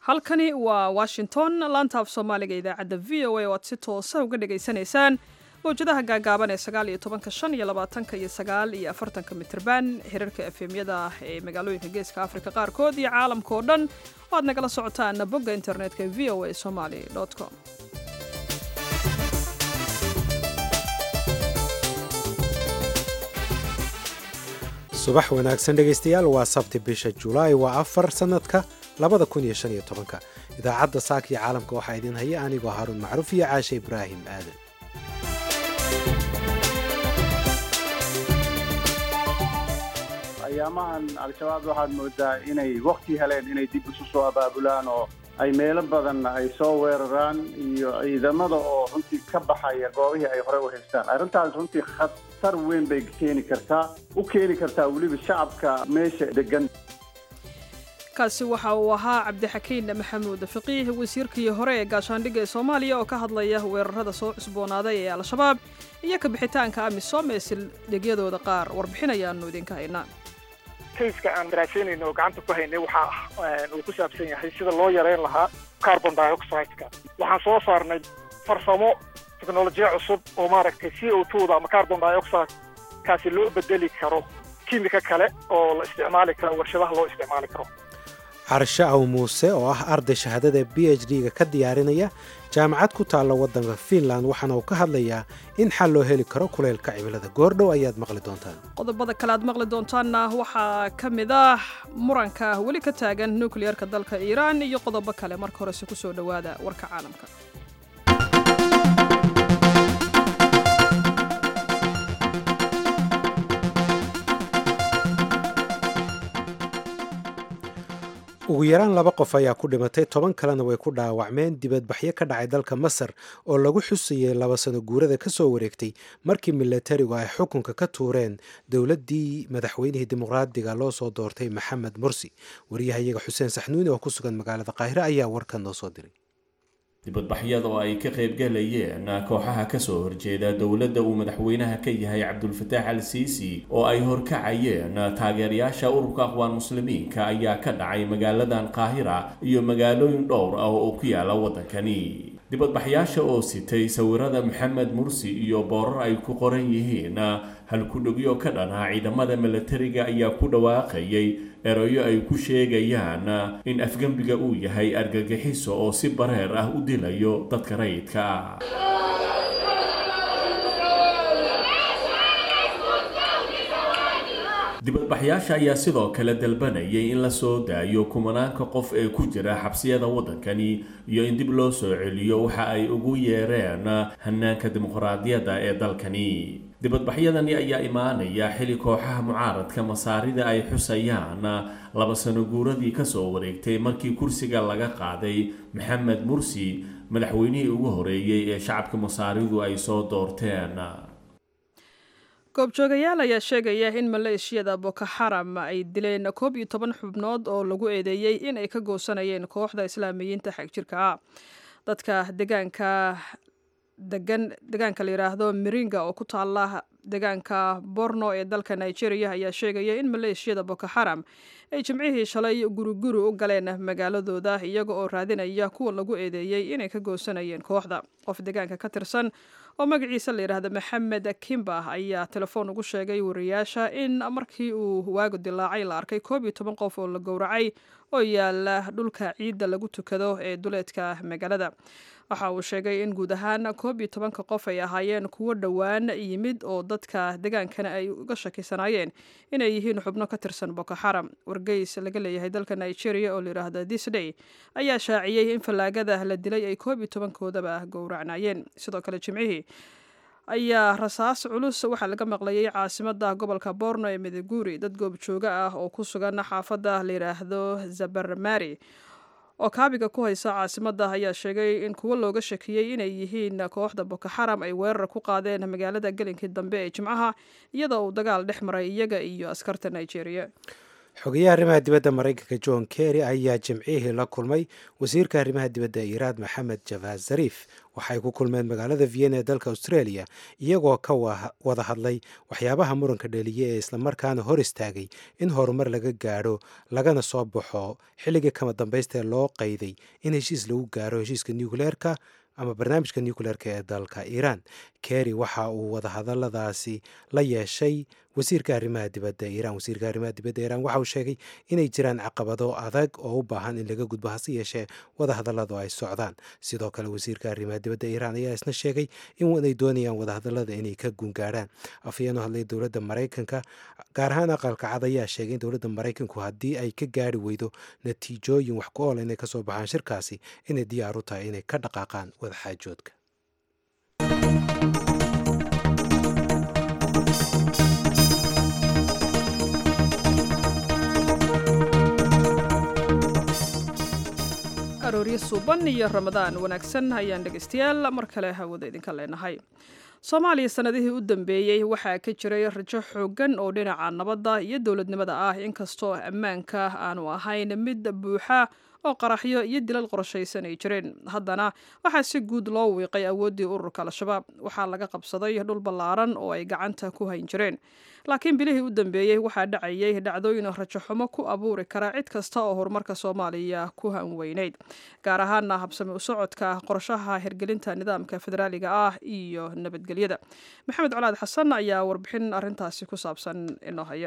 halkani waa washington laanta af soomaaliga idaacadda v o a oo aad si toosa uga dhagaysanaysaan mawjadaha gaagaaban ee sagaal iyo tobanka shan iyo labaatanka iyo sagaal iyo afartanka mitirban xiriirka efemyada ah ee magaalooyinka geeska afrika qaarkood iyo caalamka oo dhan oo aad nagala socotaan bogga internetka v o a somaly com subax wanaagsan dhegaystayaal waa sabti bisha julaay waa afar sannadka labada kun iyo shan iyo tobanka idaacadda saaka iyo caalamka waxaa idiin haya anigoo haaruun macruuf iyo caashe ibraahim aadan ayaamahan al-shabaab waxaad moodaa inay wakti heleen inay dib isu soo abaabulaan oo ay meelo badan ay soo weeraraan iyo ciidamada oo runtii ka baxaya goobihii ay horey u haystaan arrintaas runtii khatar weyn bay keeni kartaa u keeni kartaa weliba shacabka meesha degan kaasi waxa uu ahaa cabdixakiin maxamuud faqiih wasiirkii hore ee gaashaandhigga ee soomaaliya oo ka hadlaya weerarada soo cusboonaaday ee al-shabaab iyo ka bixitaanka amisom ee sildhigyadooda qaar warbixinayaanu idinka haynaa kayska aan daraasaynayno oo gacanta ku haynay waxaa uu ku saabsan yahay sida loo yareyn lahaa carbon dioxideka waxaan soo saarnay farsamo teknolojiya cusub oo maaragtay c o twoda ama carbon dioxide kaasi loo bedeli karo kimika kale oo la isticmaali karo warshadaha loo isticmaali karo carshe aw muuse oo ah arday shahaadada b h d-ga ka diyaarinaya jaamacad ku taalla waddanka fiinland waxaana uu ka hadlayaa in xal loo heli karo kuleylka cimilada goordhow ayaad maqli doontaan qodobada kale aad maqli doontaanna waxaa ka mid ah muranka weli ka taagan nukliyeerka dalka iiraan iyo qodobo kale marka horese ku soo dhowaada warka caalamka ugu yaraan laba qof ayaa ku dhimatay toban kalena way ku dhaawacmeen dibadbaxyo ka dhacay dalka masar oo lagu xusayay laba sano guurada ka soo wareegtay markii milatarigu ay xukunka ka tuureen dowladdii madaxweynihii dimuqraadiga loo soo doortay maxamed mursi wariyahayaga xuseen saxnuuni oo ku sugan magaalada qaahire ayaa warkan noo soo diray dibadbaxyada oo ay ka qaybgalayeen kooxaha kasoo horjeeda dowladda uu madaxweynaha ka yahay cabdulfataax al siisi oo ay horkacayeen taageerayaasha ururka aqwaan muslimiinka ayaa ka dhacay magaaladan qaahira iyo magaalooyin dhowr ah oo ku yaala waddankani dibadbaxyaasha oo sitay sawirada maxamed mursi iyo boorar ay ku qoran yihiin halkudhogyo ka dhanaa ciidamada milatariga ayaa ku dhawaaqayay erayo ay ku sheegayaan in afgembiga uu yahay argagixiso oo si bareer ah u dilayo dadka rayidka ah dibadbaxyaasha ayaa sidoo kale dalbanayay in la soo daayo kumanaanka qof ee ku jira xabsiyada waddankani iyo in dib loo soo celiyo waxa ay ugu yeereen hanaanka dimuqraadiyadda ee dalkani dibadbaxyadani ayaa imaanaya xili kooxaha mucaaradka masaarida ay xusayaan laba sano guuradii kasoo wareegtay markii kursiga laga qaaday maxamed mursi madaxweynihii ugu horeeyey ee shacabka masaaridu ay soo doorteen goobjoogayaal ayaa sheegaya in maleeshiyada boko xaram ay dileen koob iyo toban xubnood oo lagu eedeeyey in ay ka goosanayeen kooxda islaamiyiinta xagjirka ah dadka degaanka degan degaanka la yidhaahdo miringa oo ku taala degaanka borno ee dalka nigeria ayaa sheegaya in maleeshiyada boko xaram ay jimcihii shalay guriguri u galeen magaaladooda iyaga oo raadinaya kuwa lagu eedeeyey inay ka goosanayeen kooxda qof degaanka ka tirsan oo magaciisa la yidhaahdo maxamed kimba ayaa telefoon ugu sheegay wariyaasha in markii uu waagu dilaacay la arkay koob iyo toban qof oo la gowracay oo yaala dhulka ciidda lagu tukado ee duleedka magaalada waxa uu sheegay in guud ahaan koob iyo tobanka qof ay ahaayeen kuwo dhowaan yimid oo dadka degaankana ay uga shakisanaayeen inay yihiin xubno ka tirsan boko xaram wargeys laga leeyahay dalka nigeria oo layidhaahdo this day ayaa shaaciyey in fallaagada la dilay ay koob iyo tobankoodaba gowracnaayeen sidoo kale jimcihii ayaa rasaas culus waxaa laga maqlayay caasimada gobolka borno ee midiguri dad goobjooga ah oo ku sugan xaafadda layidhaahdo zabarmari oo kaabiga ku haysa caasimada ayaa sheegay in kuwo looga shakiyey inay yihiin kooxda boko xaram ay weerar ku qaadeen magaalada gelinkii dambe ee jimcaha iyadoo uu dagaal dhex maray iyaga iyo askarta nigeria xogeyaha arrimaha dibadda maraykanka john kerry ayaa jimcihii la kulmay wasiirka arrimaha dibadda ee iiraan maxamed javad zariif waxay ku kulmeen magaalada vienna ee dalka australia iyagoo ka wada hadlay waxyaabaha muranka dheliye ee islamarkaana hor istaagay in horumar laga gaadho lagana soo baxo xilligii kama dambaysta ee loo qayday in heshiis lagu gaaro heshiiska nucleerka ama barnaamijka nucleerka ee dalka iiraan kerry waxa uu wadahadaladaasi la yeeshay wasiirka arrimaha dibadda iiraan wasiirka arrimaha dibadda iiraan waxa uu sheegay inay jiraan caqabado adag oo u baahan in laga gudbo hase yeeshee wadahadalladu ay socdaan sidoo kale wasiirka arrimaha dibadda iiraan ayaa isna sheegay inay doonayaan wadahadallada inay ka gungaadhaan afhayeen oo hadlay dowladda maraykanka gaar ahaan aqalka cad ayaa sheegay in dowladda maraykanku haddii ay ka gaari weydo natiijooyin wax ku oola inay kasoo baxaan shirkaasi inay diyaar u tahay inay ka dhaqaaqaan wadaxaajoodka arooryo suuban iyo ramadaan wanaagsan ayaan dhegaystayaal mar kale hawada idinka leenahay soomaaliya sanadihii u dambeeyey waxaa ka jiray rajo xooggan oo dhinaca nabadda iyo dowladnimada ah inkastoo ammaanka aanu ahayn mid buuxa oo qaraxyo iyo dilal qorshaysan ay jireen haddana waxaa si guud loo wiiqay awooddii ururka al-shabaab waxaa laga qabsaday dhul ballaaran oo ay gacanta ku hayn jireen laakiin bilihii u dambeeyey waxaa dhacayay dhacdooyin rajaxumo ku abuuri kara cid kasta oo horumarka soomaaliya ku hanweyneyd gaar ahaana habsami u socodka qorshaha hirgelinta nidaamka federaaliga ah iyo nabadgelyada maxamed colaad xasan ayaa warbixin arintaasi ku saabsan inoo haya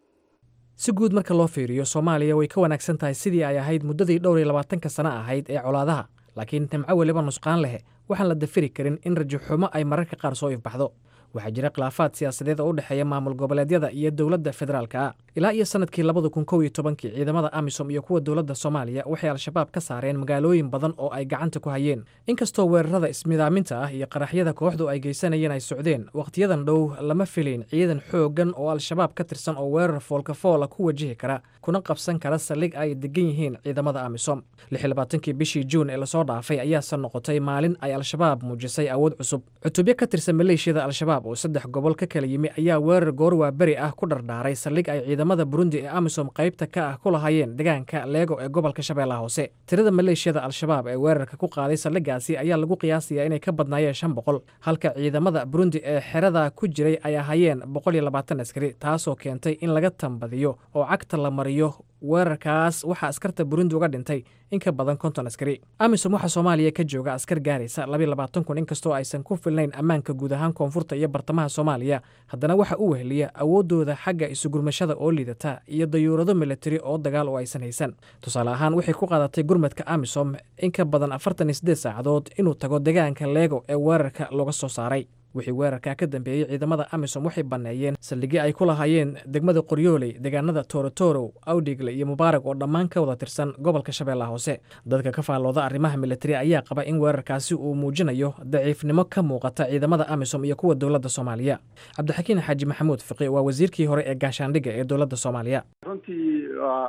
si guud marka loo fiiriyo soomaaliya way ka wanaagsan tahay sidii ay ahayd muddadii dhowr iyo labaatanka sano ahayd ee colaadaha laakiin nimco weliba nusqaan leh waxaan la dafiri karin in rajaxumo ay mararka qaar soo ifbaxdo waxaa jira khilaafaad siyaasadeed oo u dhexeeya maamul goboleedyada iyo dowladda federaalka ah ilaa iyo sanadkii labada kun kow iyo tobankii ciidamada amisom iyo kuwa dowladda soomaaliya waxay al-shabaab ka saareen magaalooyin badan oo ay gacanta ku hayeen inkastoo weerarada ismidaaminta ah iyo qaraxyada kooxdu ay geysanayeen ay socdeen wakhtiyadan dhow lama filayn ciidan xooggan oo al-shabaab ka tirsan oo weerar foolkafoola ku wajihi kara kuna qabsan kara saldhig ay degan yihiin ciidamada amisom kii bishii juun ee lasoo dhaafay ayaase noqotay maalin ay al-shabaab muujisay awood cusub cutubyo ka tirsan maleeshiyada al-shabaab oo saddex gobol ka kala yimi ayaa weerar goorwaa beri ah ku dhardhaaray saldhig ay ciidamada burundi ee amisom qaybta ka ah ku lahayeen deegaanka leego ee gobolka shabeellaha hoose tirada maleeshiyada al-shabaab ee weerarka ku qaaday saldhigaasi ayaa lagu qiyaasayaa inay ka badnaayeen shan boqol halka ciidamada burundi ee xerada ku jiray ay ahaayeen boqol iyo labaatan askari taasoo keentay in laga tambadiyo oo cagta la mariyo weerarkaas waxaa askarta burundi uga dhintay in ka badan konton askari amisom waxaa soomaaliya ka jooga askar gaaraysa labayo labaatan kun inkastoo aysan ku filnayn ammaanka guud ahaan koonfurta iyo bartamaha soomaaliya haddana waxa u weheliya awooddooda xagga isugurmashada oo liidata iyo dayuurado militari oo dagaal oo aysan haysan tusaale ahaan waxay ku qaadatay gurmadka amisom in ka badan afartan iyo siddeed saacadood inuu tago deegaanka leego ee weerarka looga soo saaray wixii weerarkaa ka dambeeyey ciidamada amisom waxay banneeyeen saldhigyo ay ku lahaayeen degmada qoryooley deegaanada torotoro awdhigle iyo mubaarag oo dhammaan ka wada tirsan gobolka shabeellaha hoose dadka ka faallooda arrimaha militari ayaa qaba in weerarkaasi uu muujinayo daciifnimo ka muuqata ciidamada amisom iyo kuwa dowladda soomaaliya cabdixakiin xaaji maxamuud fiqi waa wasiirkii hore ee gaashaandhigga ee dowladda soomaaliya runtii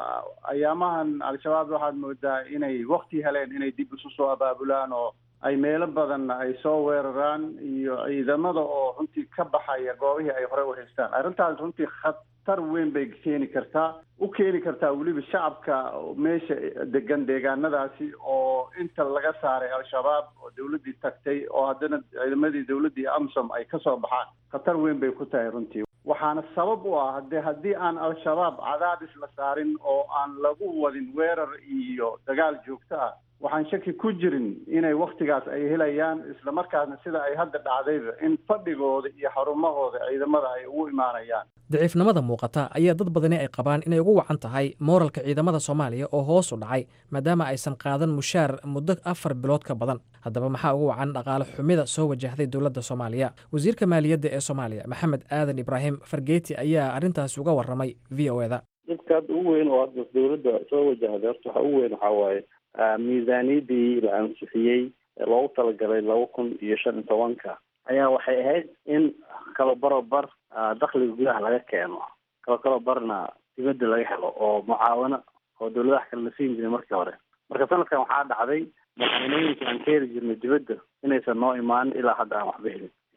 ayaamahan al-shabaab waxaad moodaa inay wakti heleen inay dib isu soo abaabulaan oo ay meelo badan ay soo weeraraan iyo ciidamada oo runtii ka baxaya goobihii ay hore u haystaan arrintaas runtii khatar weyn bay keeni kartaa u keeni kartaa weliba shacabka meesha degan deegaanadaasi oo inta laga saaray al-shabaab oo dawladdii tagtay oo haddana ciidamadii dawladdii amsom ay kasoo baxaan khatar weyn bay ku tahay runtii waxaana sabab u ah hade haddii aan al-shabaab cadaadis la saarin oo aan lagu wadin weerar iyo dagaal joogto ah waxaan shaki ku jirin inay waktigaas ay helayaan isla markaasna sida ay hadda dhacdayba in fadhigooda iyo xarumahooda ciidamada ay ugu imaanayaan daciifnimada muuqata ayaa dad badani ay qabaan inay ugu wacan tahay mooralka ciidamada soomaaliya oo hoos u dhacay maadaama aysan qaadan mushaar muddo afar bilood ka badan haddaba maxaa ugu wacan dhaqaale xumida soo wajahday dowladda soomaaliya wasiirka maaliyadda ee soomaaliya maxamed aadan ibraahim fargeeti ayaa arrintaasi uga warramay v o eda dadka hadda ugu weyn oo hadda dowladda soo wajahday horta waxa ugu weyn waxaa waaye miisaaniyadii la ansixiyey ee loogu talagalay laba kun iyo shan iyo tobanka ayaa waxay ahayd in kala barobar dakhliga gudaha laga keeno kalo kalo barna dibadda laga helo oo mucaawano oo dawladaha kale la siin jiray markii hore marka sanadkan waxaa dhacday madaxweynooyinka aan ka heli jirnay dibadda inaysan noo imaanin ilaa hadda aan waxba helin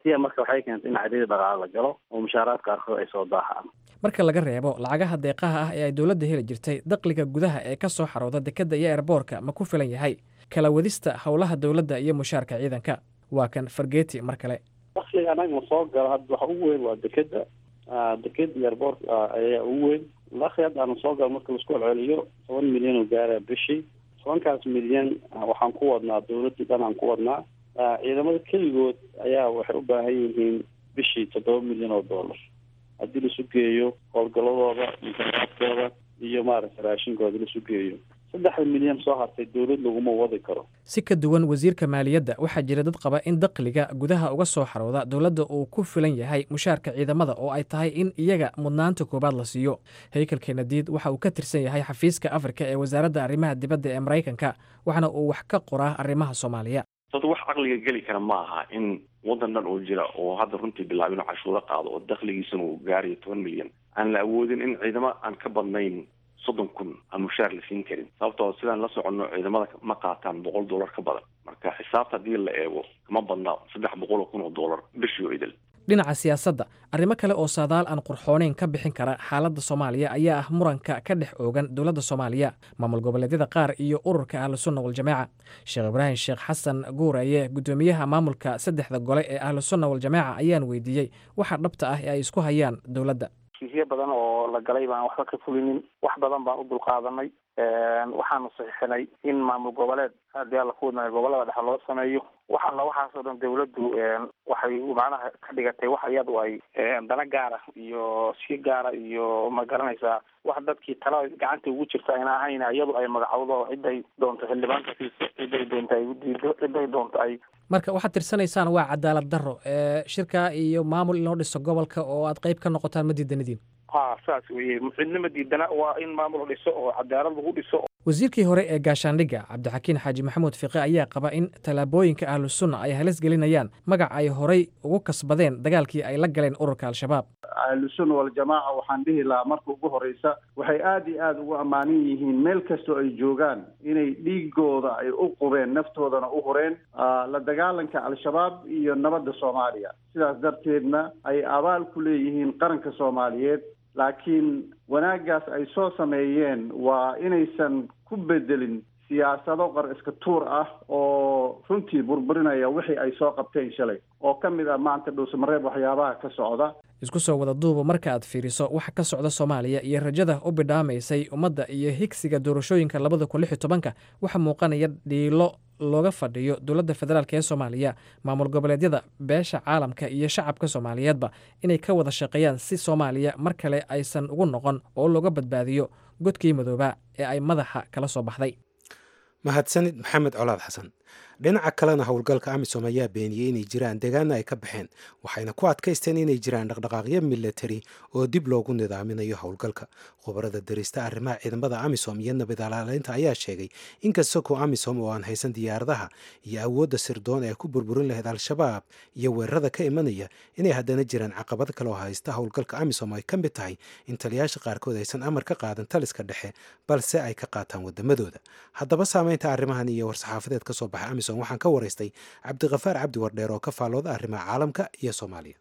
tia marka waxay keentay in cadidii dhaqaale la galo oo mushaaraad qaarkood ay soo daahaan marka laga reebo lacagaha deeqaha ah ee ay dowladda heli jirtay daqliga gudaha ee ka soo xarooda dekedda iyo eerboorka ma ku filan yahay kala wadista howlaha dowladda iyo mushaarka ciidanka waa kan fargeeti mar kale dakliga anaga soo galo hadda waxa ugu weyn waa dekeda deked iyo airboort ayaa ugu weyn dakli hadda aanu soo galo marka laisku celceliyo toban milyan oo gaara bishii tobankaas milyan waxaan ku wadnaa dowladii dhan aan ku wadnaa ciidamada keligood ayaa waxay u baahan yihiin bishii toddoba milyan oo dollar haddii laisu geeyo howlgaladooda mushaaraadkooda iyo maaragtay raashinkooda laisu geeyo saddexda milyan soo hartay dowlad laguma wadi karo si ka duwan wasiirka maaliyadda waxaa jira dad qaba in daqliga gudaha uga soo xarooda dowladda uu ku filan yahay mushaarka ciidamada oo ay tahay in iyaga mudnaanta koowaad la siiyo haykel kenadiid waxa uu ka tirsan yahay xafiiska afrika ee wasaaradda arrimaha dibadda ee maraykanka waxaana uu wax ka qoraa arrimaha soomaaliya dad wax caqliga geli kara ma aha in waddan dhan oo jira oo hadda runtii bilaab inuu cashuuro qaado oo dakligiisana uu gaarayo toban milyan aan la awoodin in ciidamo aan ka badnayn soddon kun aan mushaar la siin karin sababtoo sidaan la soconno ciidamada ma qaataan boqol dollar ka badan marka xisaabta haddii la eego kama badna saddex boqol oo kun oo dollar bishii oo idil dhinaca siyaasadda arrimo kale oo saadaal aan qurxooneyn ka bixin kara xaaladda soomaaliya ayaa ah muranka ka dhex oogan dowladda soomaaliya maamul goboleedyada qaar iyo ururka ahlusunna waljamaaca sheekh ibraahim sheekh xasan guuraye guddoomiyaha maamulka saddexda gole ee ahlusunna waljamaaca ayaan weydiiyey waxa dhabta ah ee ay isku hayaan dowladda heshiisyo badan oo la galay baan waxba ka fulinin wax badan baan u dulqaadanay waxaanu saxiixinay in maamul goboleed haddii alla ku wadnaayo gobolada dhexe loo sameeyo wax alla waxaasoo dhan dawladdu waxay macnaha ka dhigatay wax iyadu ay dana gaara iyo si gaara iyo ma garanaysaa wax dadkii tala gacanta ugu jirta ayna ahayn iyadu ay magacowdo ciday doonto xildhibaanka siiso ciday doonto ay udiido ciday doonto ay marka waxaad tirsanaysaan waa cadaalad darro shirka iyo maamul inoo dhiso gobolka oo aad qayb ka noqotaan ma diidanidiin ha saas weye cidna ma diidana waa in maamul dhiso oo cadaalad lagu dhiso wasiirkii hore ee gaashaandhigga cabdixakiin xaaji maxamuud fiqe ayaa qaba in tallaabooyinka ahlusunna ay halis gelinayaan magac ay horay ugu kasbadeen dagaalkii ay la galeen ururka al-shabaab ahlusunna waljamaaca waxaan dhihi lahaa marka ugu horeysa waxay aada iyo aada ugu ammaanan yihiin meel kastoo ay joogaan inay dhiigooda ay u qubeen naftoodana u hureen la dagaalanka al-shabaab iyo nabadda soomaaliya sidaas darteedna ay abaal ku leeyihiin qaranka soomaaliyeed laakiin wanaaggaas ay soo sameeyeen waa inaysan ku bedelin siyaasado qar iska tuur ah oo runtii burburinaya wixii ay soo qabteen shalay oo ka mid ah maanta dhuusamareeb waxyaabaha ka socda isku soo wada duuba marka aad fiiriso waxa ka socda soomaaliya iyo rajada u bidhaamaysay ummadda iyo higsiga doorashooyinka labada kun lix iyo tobanka waxaa muuqanaya dhiilo looga fadhiyo dowladda federaalk ee soomaaliya maamul goboleedyada beesha caalamka iyo shacabka soomaaliyeedba inay ka wada shaqeeyaan si soomaaliya mar kale aysan ugu noqon oo looga badbaadiyo godkii madoobaa ee ay madaxa kala soo baxday mahadsanid maxamed colaad xasan dhinaca kalena howlgalka amisom ayaa beeniyey inay jiraan deegaana ay ka baxeen waxayna ku adkaysteen inay jiraan dhaqdhaqaaqyo milatari oo dib loogu nidaaminayo howlgalka khubarada darista arrimaha ciidamada amisom iyo nabad alaaleynta ayaa sheegay inkasta ko amisom oo aan haysan diyaaradaha iyo awoodda sirdoon ee ku burburin lahayd al-shabaab iyo weerarada ka imanaya inay haddana jiraan caqabad kale oo haysta howlgalka amisom ay ka mid tahay in taliyaasha qaarkood aysan amar ka qaadan taliska dhexe balse ay ka qaataan wadamadooda haddaba saameynta arrimahan iyo war-saxaafadeed ka soo baxay amisom waxaan ka waraystay cabdikafaar cabdi wardheer oo ka faallooda arrimaha caalamka iyo soomaaliya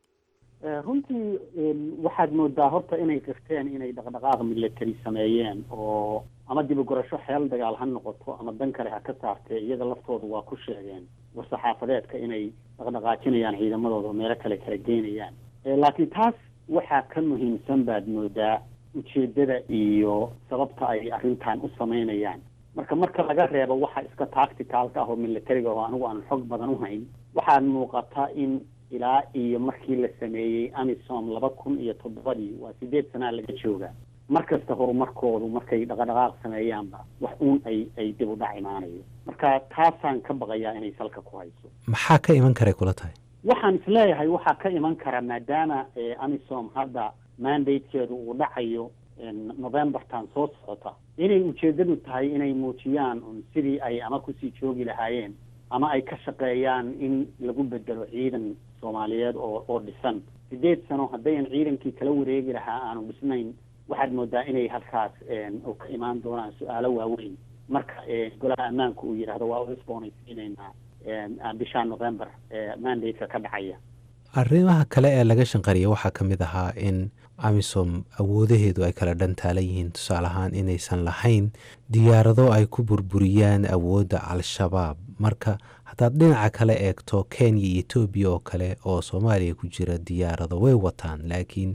runtii waxaad moodaa horta inay qirteen inay dhaqdhaqaaq milatari sameeyeen oo ama dibagorasho xeel dagaal ha noqoto ama dan kale ha ka saartee iyaga laftooda waa ku sheegeen war-saxaafadeedka inay dhaqdhaqaajinayaan ciidamadooda oo meelo kale kala geynayaan laakiin taas waxaa ka muhiimsan baad moodaa ujeedada iyo sababta ay arrintan u sameynayaan marka marka laga reebo waxa iska tacticalka ah oo militariga oo anigu aan xog badan u hayn waxaa muuqata in ilaa iyo markii la sameeyey amisom laba kun iyo toddobadii waa sideed sanaa laga jooga mar kasta horumarkoodu markay dhaqadhaqaaq sameeyaanba wax uun ay ay dib u dhac imaanayo marka taasaan ka baqayaa inay salka ku hayso maxaa ka iman karay kula tahay waxaan isleeyahay waxaa ka iman kara maadaama amisom hadda mandatekeedu uu dhacayo novembertan soo socota inay ujeedadu tahay inay muujiyaan un sidii ay ama kusii joogi lahaayeen ama ay ka shaqeeyaan in lagu bedelo ciidan soomaaliyeed oo oo dhisan sideed sano haddayan ciidankii kala wareegi lahaa aanu dhisnayn waxaad moodaa inay halkaas oo ka imaan doonaan su-aalo waaweyn marka golaha ammaanka uu yidhaahdo waa u cusboonaysiinaynaa bisha november mandate-ka ka dhacaya arrimaha kale ee laga shanqariya waxaa ka mid ahaa in amisom awoodaheedu ay kala dhantaalan yihiin tusaale ahaan inaysan lahayn diyaarado ay ku burburiyaan awoodda al-shabaab marka haddaad dhinaca kale eegto kenya iyo etoobiya oo kale oo soomaaliya ku jira diyaarado way wataan laakiin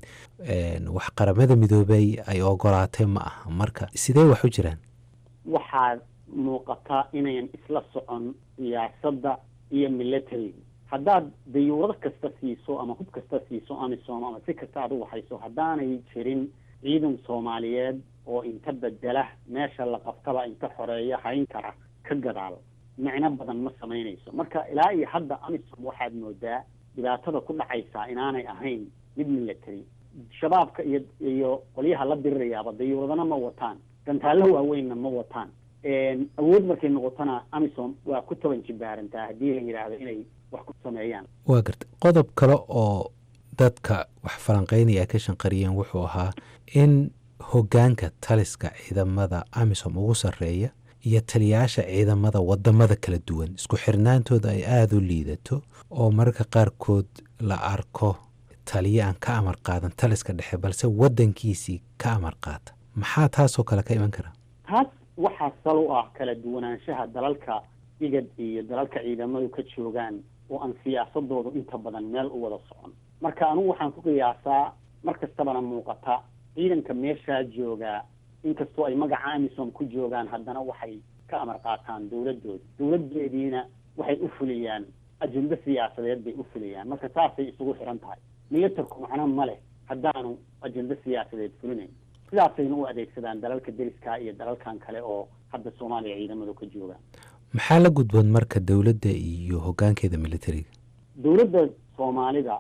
wax qaramada midoobay ay ogolaatay ma aha marka sidee wax u jiraan waxaa muuqata inayan isla socon siyaasadda iyo militariga haddaad dayuurad kasta siiso ama hub kasta siiso amisom ama si kasta aad u waxayso haddaanay jirin ciidan soomaaliyeed oo inta bedela meesha la qabtaba inta xoreeya hayn kara ka gadaal micno badan ma samaynayso marka ilaa iyo hadda amisom waxaad moodaa dhibaatada ku dhacaysaa inaanay ahayn mid military shabaabka iyo iyo qolyaha la dirirayaaba dayuuradana ma wataan gantaallo waaweynna ma wataan awood markay noqotona amisom waa ku toban jibaarantaa haddii la yidhaahdo inay wax ku sameeyaan waa garta qodob kale oo dadka wax falanqeynaya ka shanqariyeen wuxuu ahaa in hoggaanka taliska ciidamada amisom ugu sarreeya iyo taliyaasha ciidamada wadamada kala duwan isku xirnaantooda ay aada u liidato oo mararka qaarkood la arko taliye aan ka amar qaadan taliska dhexe balse wadankiisii ka amar qaata maxaa taasoo kale ka iman kara taas waxaa sal u ah kala duwanaanshaha dalalka igad iyo dalalka ciidamadu ka joogaan oo aan siyaasadoodu inta badan meel u wada socon marka anugu waxaan ku qiyaasaa mar kastabana muuqata ciidanka meeshaa joogaa inkastoo ay magaca amisom ku joogaan haddana waxay ka amar qaataan dawladooda dawladeediina waxay u fuliyaan ajendo siyaasadeed bay u fuliyaan marka saasay isugu xiran tahay milatarku macno ma leh haddaanu ajendo siyaasadeed fulinayn sidaasayna u adeegsadaan dalalka deriska iyo dalalkan kale oo hadda soomaaliya ciidamadu ka joogaan maxaa la gudboon marka dowladda iyo hoggaankeeda militariga dowladda soomaalida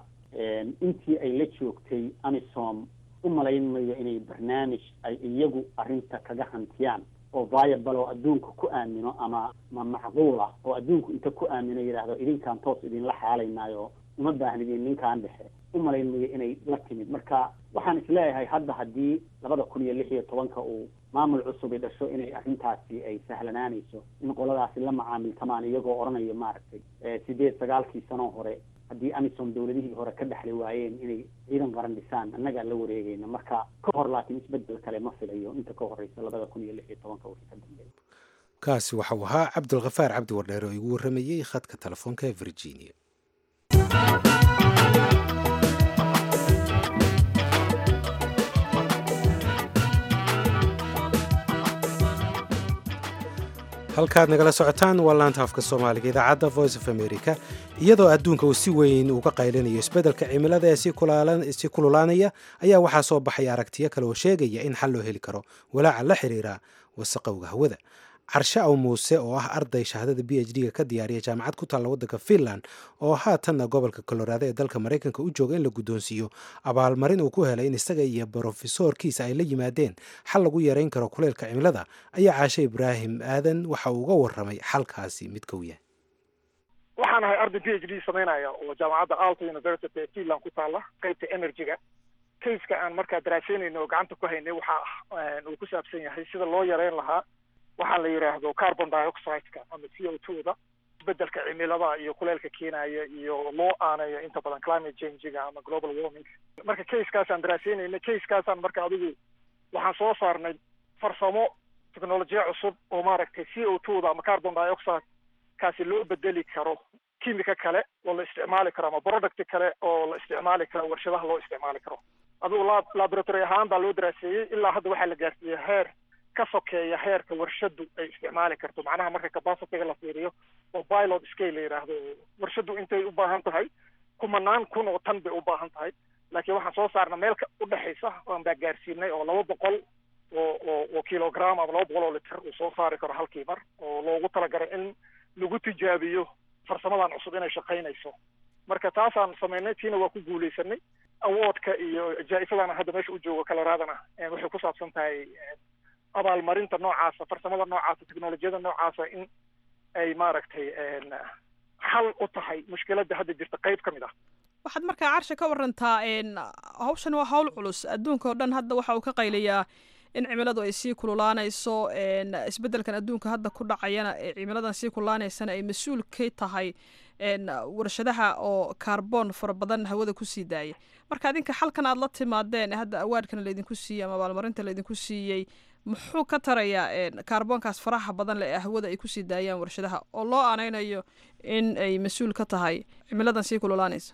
intii ay la joogtay amisom u malayn mayo inay barnaamij ay iyagu arrinta kaga hantiyaan oo viable oo adduunka ku aamino ama ma macquul ah oo adduunku inta ku aamino yidhaahdo idinkaan toos idinla xaalaynaayo uma baahnidin ninkaan dhexe u malayn mayo inay la timid marka waxaan isleeyahay hadda haddii labada kun iyo lix iyo tobanka uu maamul cusubi dhasho inay arrintaasi ay sahlanaanayso in qoladaasi la macaamiltamaan iyagoo odhanayo maaragtay sideed sagaalkii sanoo hore haddii amisom dawladihii hore ka dhexli waayeen inay ciidan qaran dhisaan annagaa la wareegayna marka ka hor laakiin isbedel kale ma filayo inta ka horeysa labada kun iyo lix iyo tobanka wixii ka dambeeya kaasi waxau ahaa cabdulkhafaar cabdi wardheer oo igu warramayey khadka telefoonka ee virginia halkaad nagala socotaan waa laanta afka soomaaliga idaacadda voice of america iyadoo adduunka uu si weyn uga qaylinayo isbeddelka cimilada ee sii kululaanaya ayaa waxaa soo baxaya aragtiyo kale oo sheegaya in xal loo heli karo walaaca la xiriira wasaqowga hawada carshe aw muuse oo ah arday shahaadada b h d-ga ka diyaariya jaamacad ku taalla waddanka finland oo haatanna gobolka colorado ee dalka maraykanka u jooga in la guddoonsiiyo abaalmarin uu ku helay in isaga iyo brofesoorkiisa ay la yimaadeen xal lagu yareyn karo kuleylka cimilada ayaa caashe ibraahim aadan waxa uu uga warramay xalkaasi midka u yahay waxaan ahay arday b h d samaynaya oo jaamacadda alto university ee finland ku taalla qaybta energy-ga kayska aan markaa daraaseynayno oo gacanta ku haynay waxa uu ku saabsan yahay sida loo yareyn lahaa waxaa la yidhaahdo carbon dioxide-ka ama c o two da isbedelka cimilada iyo kuleelka keenaya iyo loo aanayo inta badan climate change-ga ama global warming marka casekaasaan daraaseynayna casekaasaan marka adigu waxaan soo saarnay farsamo technolojiya cusub oo maaragtay c o two da ama carbon dioxide kaasi loo bedeli karo kimika kale oo la isticmaali karo ama product kale oo la isticmaali karo warshadaha loo isticmaali karo adigu lab laboratory ahaan baa loo daraaseeyey ilaa hadda waxaa la gaarsiiyey heer ka sokeeya heerka warshadu ay isticmaali karto macnaha marka capacityga la fiiriyo oo pilot scale la yidhaahdo warshadu intay u baahan tahay kumanaan kun oo tan bay u baahan tahay laakiin waxaan soo saarna meel u dhexaysa aan baa gaarsiinay oo laba boqol oo oo oo kilogram ama laba boqol oo liter uu soo saari karo halkii mar oo loogu talagalay in lagu tijaabiyo farsamadan cusub inay shaqaynayso marka taasaan samaynay tiina waa ku guuleysanay awardka iyo jaa-isadana hadda meesha u joogo coloradana waxay ku saabsan tahay abaalmarinta noocaasa farsamada noocaasa technolojiyada noocaasa in ay maaragtay xal u tahay mushkiladda hadda jirta qayb ka mid ah waxaad markaa carsha ka warantaa hawshan waa hawl culus adduunka oo dhan hadda waxa uu ka qaylayaa in cimiladu ay sii kululaanayso isbeddelkan adduunka hadda ku dhacayana cimiladan sii kululaaneysana ay mas-uul ka tahay warshadaha oo kaarboon fara badan hawada kusii daaya marka adinka xalkan aad la timaadeen hadda awaadkana laydinku siiyey ama abaalmarinta laydinku siiyey muxuu ka tarayaa kaarboonkaas faraha badan le ee hawada ay kusii daayaan warshadaha oo loo aaneynayo in ay mas-uul ka tahay cimiladan sii kululaanaysa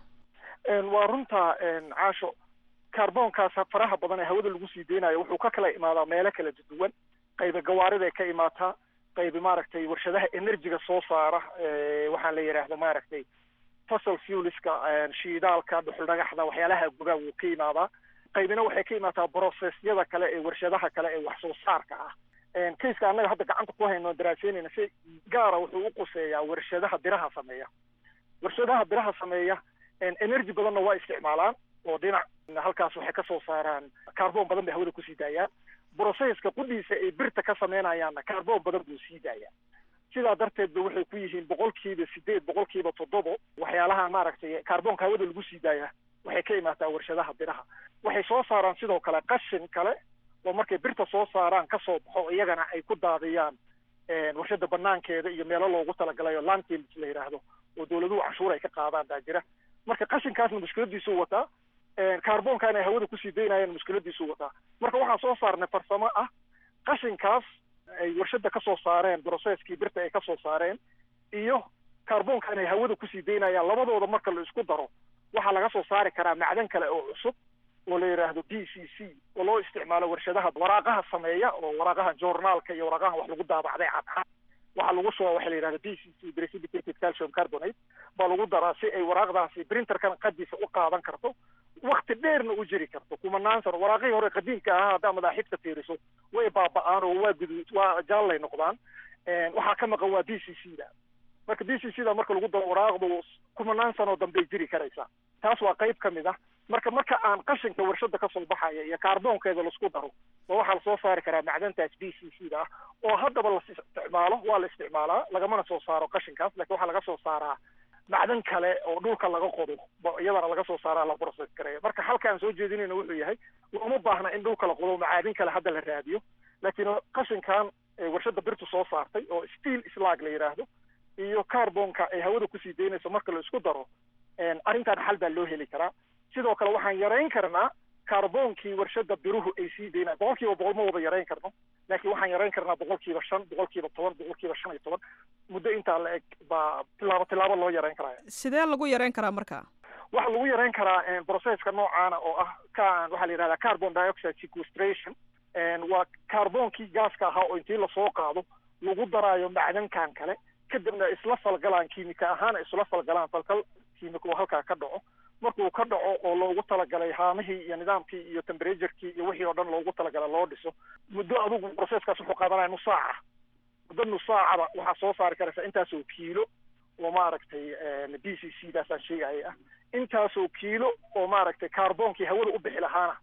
waa runta caasho kaarboonkaas faraha badan ee hawada lagu sii deynayo wuxuu ka kala imaadaa meelo kala duwan qayba gawaariday ka imaataa qaybi maaragtay warshadaha energyga soo saara waxaan la yidhaahdo maaragtay fossil fuelska shiidaalka dhuxul dhagaxda waxyaalaha gugaa wuu ka imaadaa qaybina waxay ka imaataa processyada kale ee warshadaha kale ee wax soo saarka ah kayska annaga hadda gacanta ku hayno daraaseynayna si gaara wuxuu u quseeyaa warshadaha biraha sameeya warshadaha biraha sameeya energy badanna waa isticmaalaan oo dhinac halkaas waxay kasoo saaraan kaarboon badan bay hawada kusii daayaan processka qudhiisa ay birta ka sameynayaanna kaarboon badan buu sii daayaa sidaa darteed ba waxay ku yihiin boqolkiiba sideed boqolkiiba toddobo waxyaalaha maaragtay kaarboonka hawada lagu sii daaya waxay ka imaataa warshadaha biraha waxay soo saaraan sidoo kale qashin kale oo markay birta soo saaraan kasoo baxo iyagana ay ku daadiyaan warshada banaankeeda iyo meelo loogu talagalay oo landfills la yidhaahdo oo dawladuhu canshuur ay ka qaadaan baa jira marka qashinkaasna mushkiladiisuu wataa kaarboonkan ay hawada kusii daynayaan mushkiladiisuu wataa marka waxaan soo saarnay farsamo ah qashinkaas ay warshada kasoo saareen processkii birta ay kasoo saareen iyo kaarboonkan ay hawada kusii daynayaan labadooda marka la isku daro waxaa laga soo saari karaa macdan kale oo cusub oo la yidhaahdo d c c oo loo isticmaalo warshadaha waraaqaha sameeya oo waraaqaha journaalka iyo waraaqaha wax lagu daabacday cadcad waxaa lagu shuba waxa la yidhahda d c c precipitated calcium carbonate baa lagu daraa si ay waraaqdaasi printerkan qadiisa u qaadan karto wakti dheerna u jiri karto kumanaan sano waraaqihii hore qadiimka ahaa haddaa madaaxibta fiiriso way baaba-aan oo waa gudu waa jaallay noqdaan waxaa ka maqan waa d c c da marka d c c da marka lagu daro waraaqdu kumanaan sanoo dambey jiri karaysaa taas waa qayb ka mid ah marka marka aan qashinka warshada kasoo baxaya iyo kaarboonkeeda laisku daro ba waxaa lasoo saari karaa macdantaas d c c da ah oo haddaba la isticmaalo waa la isticmaalaa lagamana soo saaro qashinkaas lakin waxaa laga soo saaraa macdan kale oo dhulka laga qodo iyadana laga soo saaraa la process gareeya marka halka aan soo jeedinayna wuxuu yahay looma baahna in dhulka la qodo macaadin kale hadda la raadiyo laakiin qashinkan warshada birtu soo saartay oo steel slag la yidhaahdo iyo carbonka ay hawada kusii daynayso marka la isku daro arrintan xal baa loo heli karaa sidoo kale waxaan yarayn karnaa carboonkii warshada biruhu ay sii daynaan boqol kiiba boqol ma wada yarayn karno laakiin waxaan yarayn karnaa boqol kiiba shan boqol kiiba toban boqol kiiba shan iyo toban muddo intaa la eg baa tilaabo tilaabo loo yarayn karaya sidee lagu yarayn karaa marka waxaa lagu yarayn karaa processka noocaana oo ah ka waxaa la yidhahdaa carbon dioxide sequestration waa carboonkii gaaska ahaa oo intii lasoo qaado lagu daraayo macdankan kale kadibna isla falgalaan kiimika ahaan isla falgalaan falkal kiimika oo halkaa ka dhaco markuu ka dhaco oo loogu talagalay haamihii iyo nidaamkii iyo temperaturekii iyo wixii oo dhan loogu talagalay loo dhiso muddo adigu processkaas wuxuu qaadanaya nus saaca muddo nus saacaba waxaa soo saari karaysa intaasoo kiilo oo maaragtay b c c daasaan sheegaya ah intaasoo kiilo oo maaragtay carboonkii hawada u bixi lahaana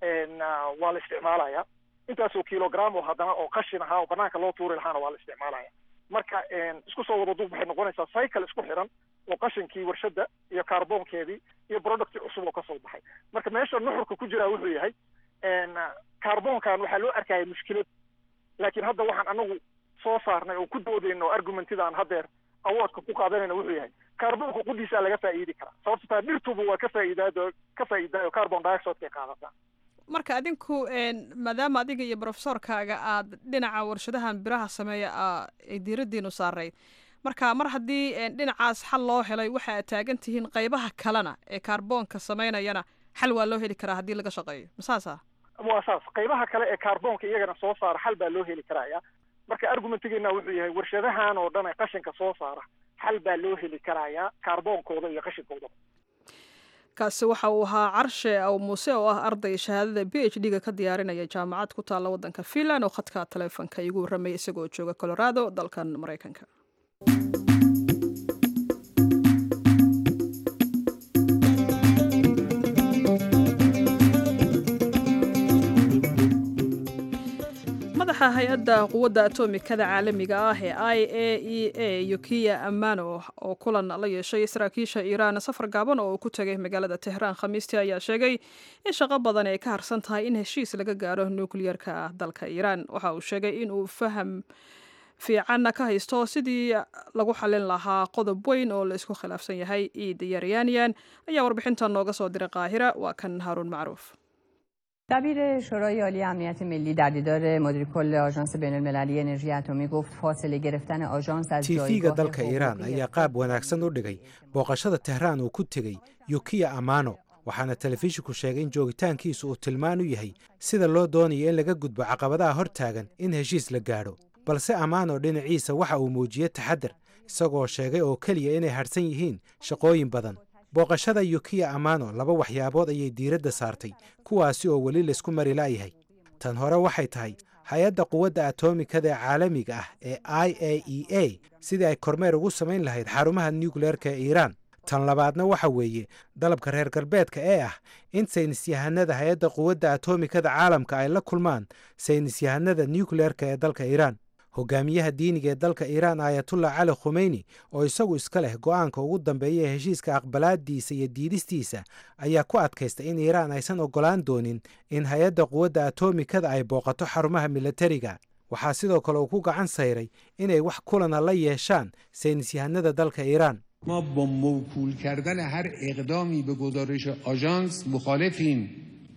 waa la isticmaalaya intaasoo kilogram oo haddana oo qashin ahaa oo banaanka loo tuuri lahaana waa la isticmaalaya marka isku soo wada duub waxay noqonaysaa cycle isku xiran oo qashinkii warshada iyo kaarboonkeedii iyo producti cusub oo kasoo baxay marka meesha nuxurka ku jiraa wuxuu yahay kaarboonkan waxaa loo arkaya mushkilad laakiin hadda waxaan anagu soo saarnay oo ku doodayna oo argumentidaan haddeer awoodka ku qaadanayna wuxuu yahay kaarboonka qudiisaa laga faa'iidi karaa sababto taa dhirtuba waa ka faa'iidaado ka faa'iidaayo carbon dioxidekay qaadataa marka adinku maadaama adiga iyo brofesorkaaga aad dhinaca warshadahan biraha sameeya ay diiradiinu saarayd marka mar haddii dhinacaas xal loo helay waxa aad taagan tihiin qaybaha kalena ee kaarboonka samaynayana xal waa loo heli karaa haddii laga shaqeeyo masaasa waa saas qaybaha kale ee kaarboonka iyagana soo saara xal baa loo heli karaya marka argumentigeena wuxuu yahay warshadahan oo dhan ee qashinka soo saara xal baa loo heli karayaa kaarboonkooda iyo qashinkooda kaasi waxa uu ahaa carshe aw muuse oo ah arday shahaadada b h d ga ka diyaarinaya jaamacad ku taalla waddanka finland oo khadka taleefonka igu warramaya isagoo jooga colorado dalkan maraykanka madaxa hay-adda quwadda atomikada caalamiga ah ee i a e a yukiya amano oo kulan la yeeshay saraakiisha iiraan safar gaaban oo uu ku tegay magaalada tehraan khamiistii ayaa sheegay in shaqo badan ay ka harsan tahay in heshiis laga gaaro nukliyarka dalka iiraan waxa uu sheegay in uu faham fiicanna ka haysto sidii lagu xallin lahaa qodob weyn oo la isku khilaafsan yahay iid yaryaanyan ayaa warbixintan nooga soo diray qaahira waa kan haaruun macruuf دبیر شورای عالی امنیت ملی در دیدار مدیر کل آژانس بین المللی انرژی اتمی گفت فاصله گرفتن آژانس از tiifiga dalka iiraan ayaa qaab wanaagsan u dhigay booqashada tehraan uu ku tegey yukiya amano waxaana telefishinku sheegay in joogitaankiisu uu tilmaan u yahay sida loo doonayo in laga gudbo caqabadaha hor taagan in heshiis la gaadho balse amano dhinaciisa waxa uu muujiyey taxadar isagoo sheegay oo keliya inay hadhsan yihiin shaqooyin badan booqashada yukiya amano laba waxyaabood ayay diiradda saartay kuwaasi oo weli laysku mari la'yahay tan hore waxay tahay hay-adda quwadda atomikada ee caalamiga ah ee i a e a sidii ay kormeer ugu samayn lahayd xarumaha nukleerka ee iiraan tan labaadna waxa weeye dalabka reer galbeedka ee ah in saynisyahanada hay-adda quwadda atomikada caalamka ay la kulmaan saynisyahanada nukleerka ee dalka iiraan hogaamiyaha diiniga ee dalka iiraan ayatullah cali khumeyni oo isagu iska leh go'aanka ugu dambeeya ee heshiiska aqbalaadiisa iyo diidistiisa ayaa ku adkaystay in iiraan aysan oggolaan doonin in hay-adda quwadda atomikada ay booqato xarumaha milatariga waxaa sidoo kale uu ku gacan sayray inay wax kulana la yeeshaan saynisyahanada dalka iiraan ما با موکول کردن هر اقدامی به گزارش آژانس مخالفیم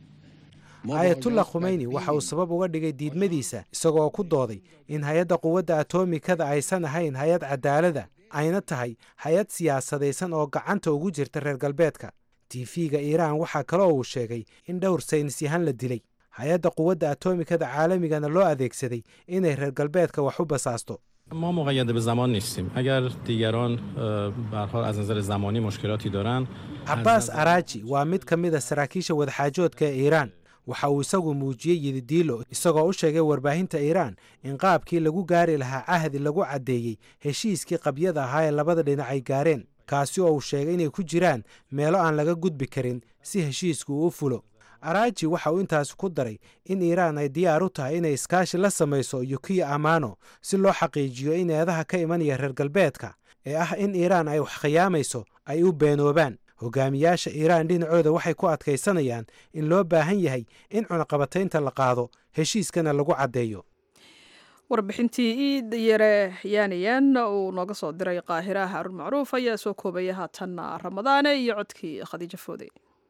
ayatullah khumeyni waxa uu sabab uga dhigay diidmadiisa isagoo ku dooday in hay-adda quwadda atomikada aysan ahayn hay-ad cadaalada ayna tahay hay-ad siyaasadaysan oo gacanta ugu jirta reer galbeedka tiifiga iiraan waxaa kaloo uu sheegay in dhowr saynisyahan la dilay hay-adda quwadda atomikada caalamigana loo adeegsaday inay reer galbeedka wax u basaasto ما مقید به زمان نیستیم اگر دیگران برحال از نظر زمانی مشکلاتی دارن cabaas araaji waa mid ka mid a saraakiisha wadaxaajoodka ee iiraan waxa uu isagu muujiyey yididiilo isagoo u sheegay warbaahinta iiraan in qaabkii lagu gaari lahaa cahdi lagu caddeeyey heshiiskii qabyada ahaa ee labada dhinac ay gaareen kaasi oo uu sheegay inay ku jiraan meelo aan laga gudbi karin si heshiisku uu u fulo araaji waxa uu intaas ku daray in iiraan ay diyaar u tahay inay iskaashi la samayso yukiya amano si loo xaqiijiyo in eedaha ka imanaya reer galbeedka ee ah in iiraan ay wax khiyaamayso ay u beenoobaan hogaamiyaasha iiraan dhinacooda waxay ku adkaysanayaan in loo baahan yahay in cunaqabataynta la qaado heshiiskana lagu caddeeyo warbixintii iid yare yaanayan uu nooga soo diray qaahira haarun macruuf ayaa soo koobaya haatanna ramadaane iyo codkii khadiijo foode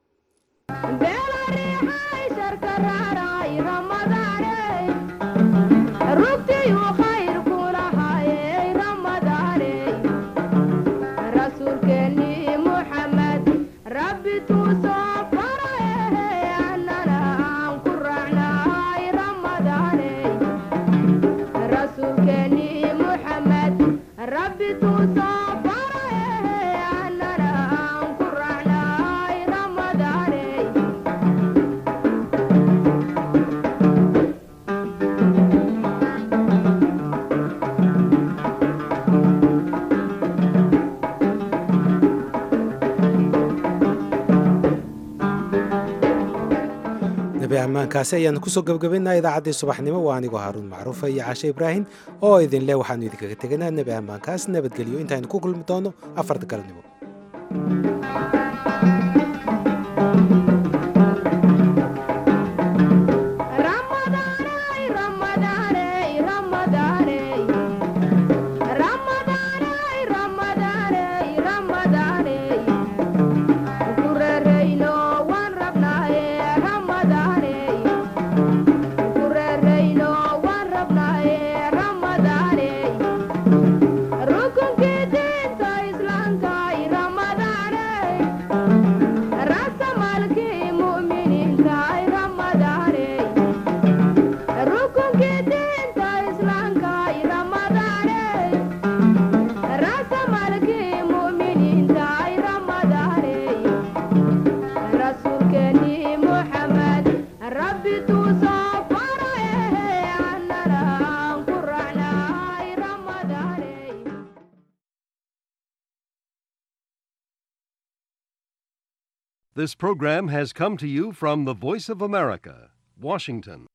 nabi ammaankaasi ayaanu kusoo gebagabaynaa idaacaddii subaxnimo waa anigoo haaruun macruufa iyo caashe ibraahim oo idinleh waxaanu idinkaga teganaa nebi ammaankaas nabadgelyo intaaynu ku kulmi doono afarta galnimo This program has come to you from the Voice of America, Washington.